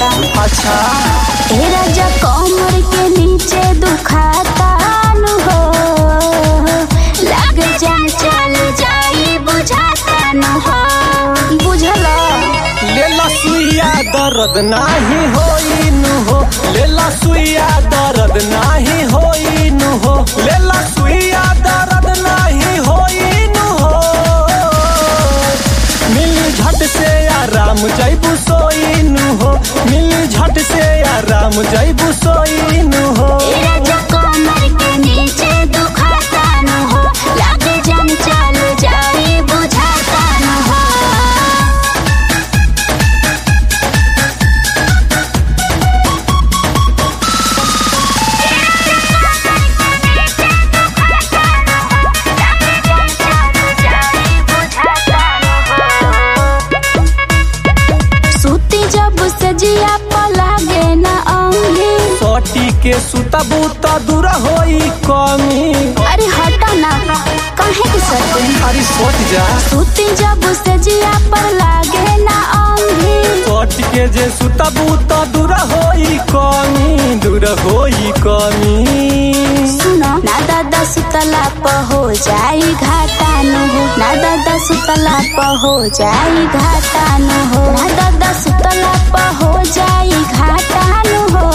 लगता अच्छा ए राजा कमर के नीचे दुखाता नु हो लग जान चल जाई बुझाता नु हो बुझला लेला सुइया दर्द नाही होई नु हो लेला सुइया दर्द नाही होई नु हो लेला सुइया दर्द नाही होई नु हो मिल झट से आराम जैबू सोई नु हो मिल झट से आराम जैबू सोई नु हो ए राजा कमर के नीचे दुखाता नु हो लग जान चल जाई बुझाता नु हो सूती जब सजिया पलागे न आऊंगी सोटी के सुतबू तो दूर होई कमी अरे हटा ना काहे के सर अरे सोच जा सूती जब सजिया पर लागे न आऊंगी सोट के जे सुतबू तो दूर होई कमी दूर होई कमी सुनो ना दादा सुतला प हो जाई घाटा न हो ना दादा सुतला प हो जाई घाटा न हो ना दादा सुतला प हो जाई घाटा न हो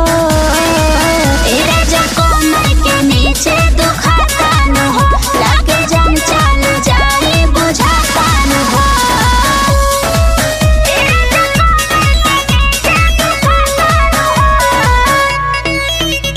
ए राजा कमर के नीचे दुखाता न हो लागे जान चल जाई बुझाता न हो ए राजा कमर के नीचे दुखाता न हो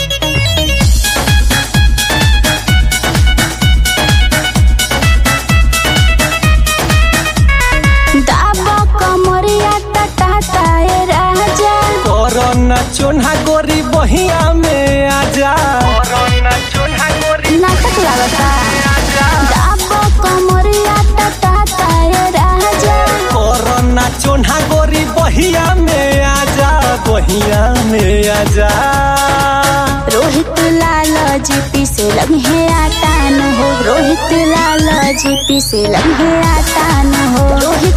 दाबा कमरिया टटाता ए राजा कोरोना चोन्हा गोरी बहिया में आजा कोरोना चोन्हा गोरी नाटक लागता दाबा कमरिया टटाता ए राजा कोरोना चोन्हा गोरी बहिया में आजा बहिया में आजा रोहित लाल जीपी से लम्हे आटा न हो रोहित लाल जीपी से लम्हे आटा न हो रोहित